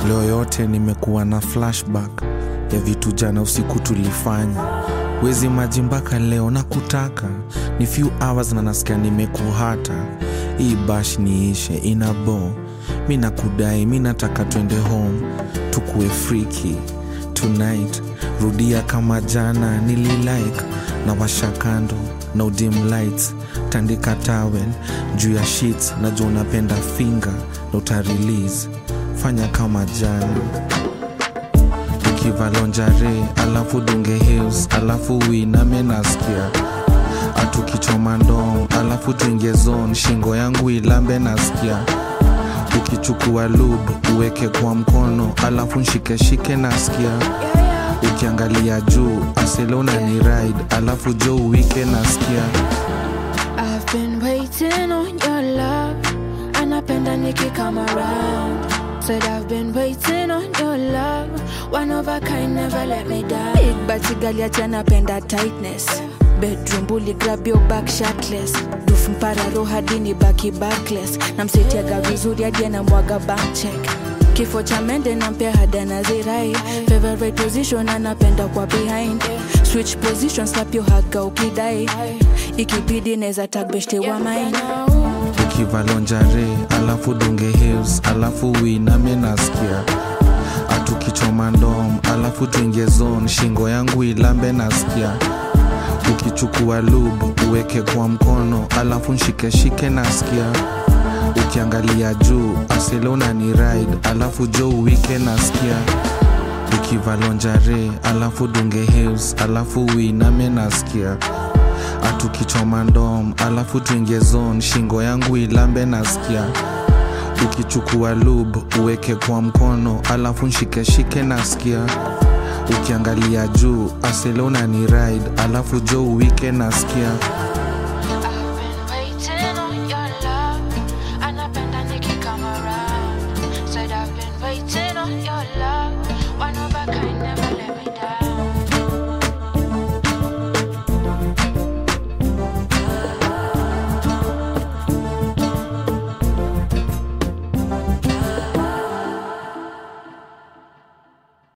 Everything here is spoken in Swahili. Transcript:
leo yote nimekuwa na flashback ya vitu jana usiku tulifanya wezi maji mpaka leo na kutaka ni few hours na nasikia nimekuhata hii bash niishe ina bo mi nakudai mi nataka twende home tukue friki tonight rudia kama jana nililike na washa kando na udim lights tandika towel juu ya sheets najua unapenda finga na utarelease fanya kama jana ukivalonjare alafu dunge hills alafu uiname nasikia atukichoma ndom alafu tuingie zone shingo yangu ilambe nasikia ukichukua lub uweke kwa mkono alafu nshikeshike nasikia ukiangalia juu aselona ni ride alafu jo uwike nasikia I've been waiting on your love. Anapenda niki come around. Said I've been waiting on your love. One of a kind, never let me down. Big bati gali ati anapenda tightness. Bedroom bully grab your back shirtless. Dufu mpararo hadi ni baki backless. Namsetiaga vizuri hadi anamwaga bank check. Kifo cha mende nampea hada na zirai. Favorite position anapenda kwa behind. Switch position slap your haga ukidai. Ikibidi neza tag beshte wa mine. ukivalonjare alafu dunge hills alafu uiname nasikia atukichoma ndom alafu tuingie zone shingo yangu ilambe nasikia ukichukua lub uweke kwa mkono alafu nshikeshike nasikia ukiangalia juu aselona ni ride alafu jo uwike nasikia ukivalonjare alafu dunge hills alafu uiname nasikia atukichoma ndom alafu tuingie zone shingo yangu ilambe nasikia ukichukua lub uweke kwa mkono alafu nshikeshike nasikia ukiangalia juu aselona ni ride alafu jo uwike nasikia